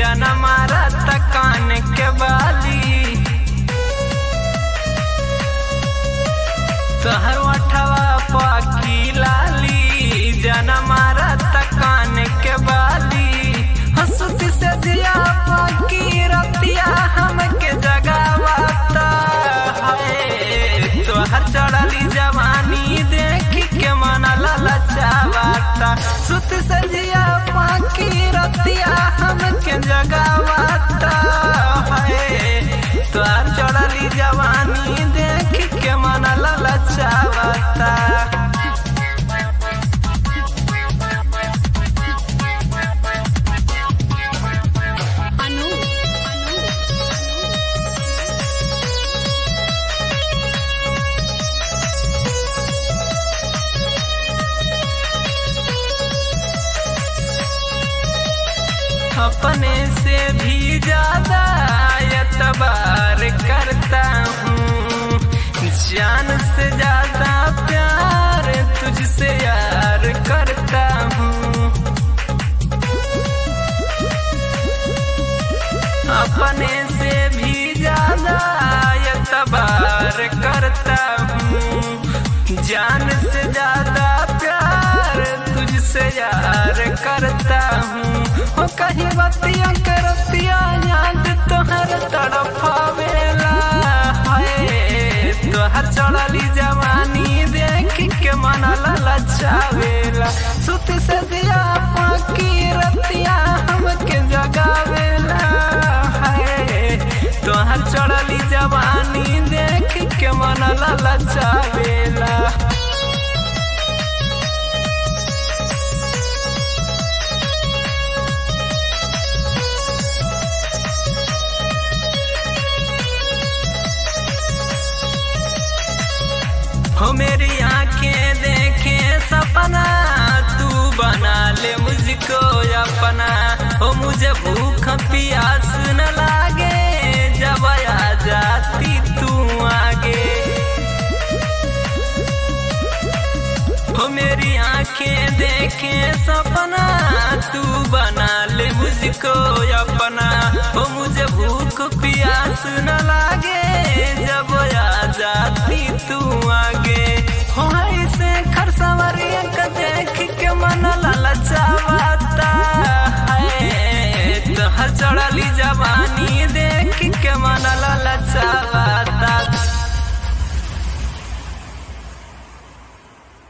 जन मारा तकान के बाली तोहर वठवा पाकी लाली जन मारा तकान के बाली हंसती से दिया पाकी रतिया हमके जगावता है तोहर चढ़ली जवानी देख के मन ललचावता सुत से दिया पाकी रतिया हमके जगावता है तोहर चढ़ली जवानी देख के मन ललचावता अनु अनु अपने से भी ज्यादा एतबार करता हूँ जान से ज्यादा प्यार तुझसे यार करता हूँ अपने से भी ज्यादा एतबार करता हूँ जान से ज्यादा प्यार तुझसे यार करता हूँ हो कहीं बतिया करतिया याद तोहर तड़पावेला है तोहर चढ़ली जवानी देख के मन ललचावेला सुत से दिया पाकी रतिया हमके जगावेला है तोहर चढ़ली जवानी देख के मन ललचावेला हो मेरी आंखें देखे सपना तू बना ले मुझको अपना हो मुझे भूख प्यास न लागे जब आ जाती तू आगे हो मेरी आंखें देखे सपना तू बना ले मुझको अपना हो मुझे भूख प्यास न लागे